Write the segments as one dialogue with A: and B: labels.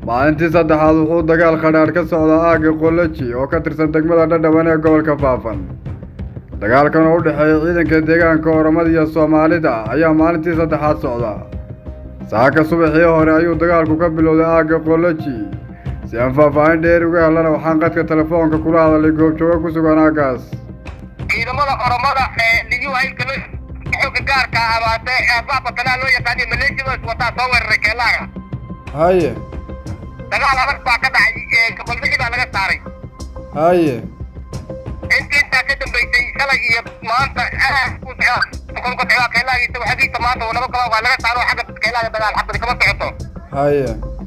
A: maalintii saddexaad wuxuu dagaal khadhaadh ka socdaa aagga qoloji oo ka tirsan degmada dhadhaban ee gobolka faafan dagaalkan oo u dhexeeya ciidanka deegaanka oromada iyo soomaalida ayaa maalintii saddexaad socda saaka subaxii hore ayuu dagaalku ka bilowday aagga qoloji si aan faahfaahin dheer uga helana waxaan qadka telefoonka kula hadalay goobjooga ku sugan aaggaas
B: ciidamada oromada ee liyu haylka loo xooga gaarka abaate ee baabatanaa loo yaqaaniyo maleeshiyada iswataa soo weeraray keelaaga
A: haye
B: dagaal adag baa ka dhacay gabaldhixi baa laga saaray
A: haye
B: intii intaa ka dambaysay shalay iyo maanta kolka socdaa keelaagiisa waxagiisa maanta uu naba gaba waa laga saaro xagga keelaaga dagaal xabadi kama socoto
A: haye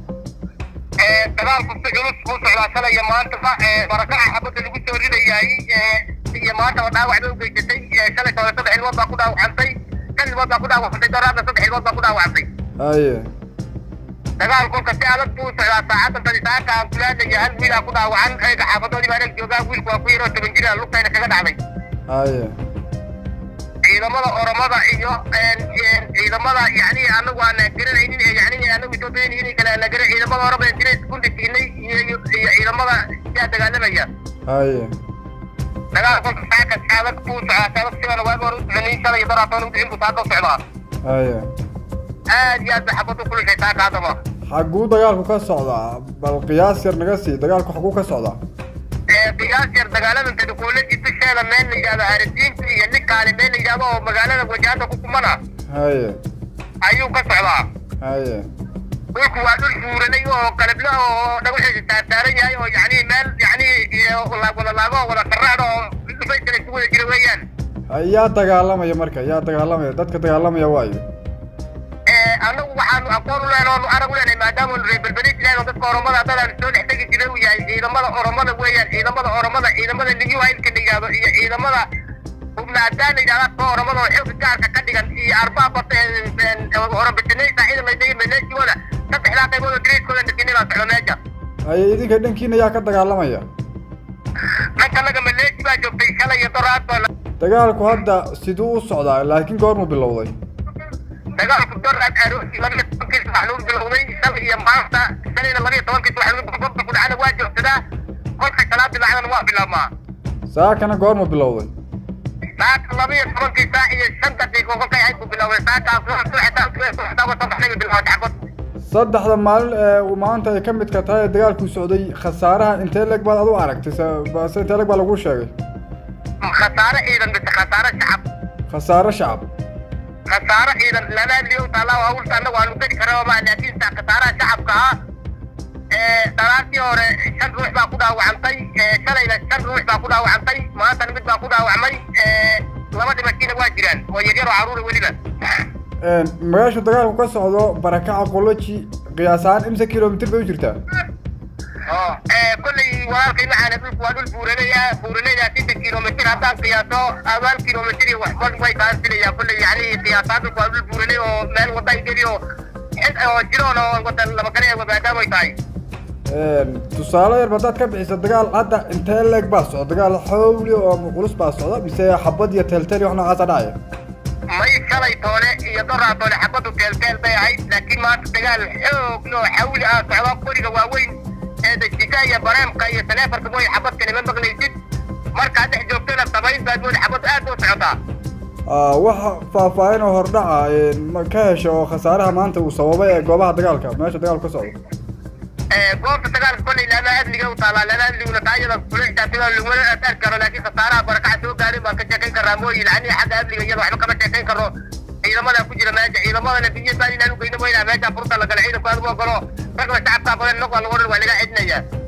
B: dagaalku si culus buu socdaa shalay iyo maantaba barakaca xabadda lagu soo ridayaay iyo maanta oo dhaawac bay u geysatay shalay toole saddex ilmood baa ku dhaawacantay shan ilmood baa ku dhaawacantay doraadna saddex ilmood baa ku dhaawacantay
A: haye
B: dagaal kolka si adag buu socdaa saacadda badisaaka aan kulaadaya hal wiilaa ku dhaawacan eega xaafadoodii baa ag joogaa wiilku waa ku yaroo toban jira lugtayna kaga dhacday
A: haye
B: ciidamada oromada iyo ciidamada yani anagu aan garanaynin ee yani anagu etoobiyan inay kale aan garan ciidamada oromada jira iskundi siinay iyo iyo ciidamada yaa dagaalamaya
A: haye
B: dagaal kolka saaka si adag buu socdaa si adag sidana waaga hore u soconin shalay iyo daraatoon u bixin buu saaka u socdaa
A: haye
B: aad iyo aad bay xabad u kulushay saaka haddaba
A: xagguu dagaalku ka socdaa bal qiyaas yar naga sii dagaalku xagguu ka socdaa
B: qiyaas yar dagaalada tadkuulaji dusheeda meel la yidhahdo harisiinta iyo ninkaale meel la yidhahdo oo magaalada wajaahada ku kumana
A: haye
B: ayuu ka socdaa
A: haye
B: dhulku waa dhul buuranay oo qalabla oo dhagaxiisa saartaaran yahay oo yani meel yani wada laago oo wada qarraad oo dhufaysana isu wada jira weeyaan
A: yaa dagaalamaya marka yaa dagaalamaya dadka dagaalamaya waayo
B: anagu waxaanu aqoon u lehen oonu arag u leenahay maadaama reer belbelis ilahay oo dadka oromada haddadaan soo dhex tegi jiray uu yahay ciidamada oromada weeyaan ciidamada oromada ciidamada liyu haylka la yidhahdo iyo ciidamada hubnaadaan la yidhahda ka oromada oo xooga gaarka ka dhigan iyo arbaabata orobitinaysa ciidan laydaga maleeshiyooda saddexdaa qaybood oo direyskooda nasinay baa socda meesha
A: haye idinka dhankiina yaa ka dagaalamaya
B: dhanka naga maleeshi baa joogtay shalay iyo doraad baa
A: dagaalku hadda siduu u socdaa laakiin goormuu bilowday
B: dagaalku doraad aroosi labiyo tobankiis wax lagu bilowday shalay iyo maanta shalayna labiyo tobankiis wax lagu boqorta ku dhacana waa joogsadaa kolka salaadii lacdana waa bilaabmaa
A: saakana goormuu bilowday
B: saaka labiyo tobankii saac iyo shan daqiiqo kolkay ahayd buu bilowday saakaas bilowday xabad
A: saddexda maalin ee uu maanta ay ka midka tahay ee dagaalku socday khasaaraha intee leeg baad adu aragtay se- se intee leeg baa lagu sheegay
B: khasaare ciidan mise khasaare shacab
A: khasaare shacab
B: khasaare ciidan lana liyow taalaa hawlta annagu aanu geli karaba ma laakiin sa khasaaraha shacabka ah dalaartii hore shan ruux baa ku dhaawacantay shalayna shan ruux baa ku dhaawacantay maantana mid baa ku dhaawacmay laba dhimashiina waa jiraan oo yaryar oo caruura weliba
A: magaasha dagaalku ka socdo barakaca qoloji qiyaas ahaan imse kilomitir bay u jirtaa
B: kolley walaalkay macaana dhulku waa dhul buuranaya buuranaya siddeed kilomitir haddaan qiyaaso abaal kilomitir iyo waxba way kaansinaya kolley yani qiyaasaan dhulku waa dhul buuranay oo meel wada geli oo oo jiroon oo wada labagale maadaama ay tahay
A: tusaale yar haddaad ka bixiso dagaal hadda intee leeg baa socda dagaal xowli oo culus baa socda mise xabad iyo teelteel iyo wax noocaasa dhacaya
B: may shalay toole iyo doraa toole xabadu teelteel bay ahayd laakiin maanta dagaal xoog loo xawli ah socda qoriga waaweyn ee dajika iyo bareemka iyo taleefarka mooy xabadkani ma maqlaysid markaad dhex joogtana sabayn baad mooda xabadu aad u socotaa
A: waxa faahfaahin oo hordhaca ma ka hesha oo khasaaraha maanta uu sababay ee goobaha dagaalka meesha dagaalku ka socdo
B: goobta dagaalka kolley lama adliga u taalaa lama adliguna taayada kulixtaasida laguma asaar karo laakiin khasaaraha barakaca soo gaarin baan ka sheekayn karraa mooyi lacanii xagga adliga iyada waxba kama sheekayn karno ciidamada ku jira meesha ciidamadana biyo baan inaan u geyno moynaa meesha furta la gala ciidanku aad u ogolo ragba shacabkaa badan nog waa lagu odhan waa laga cidinayaa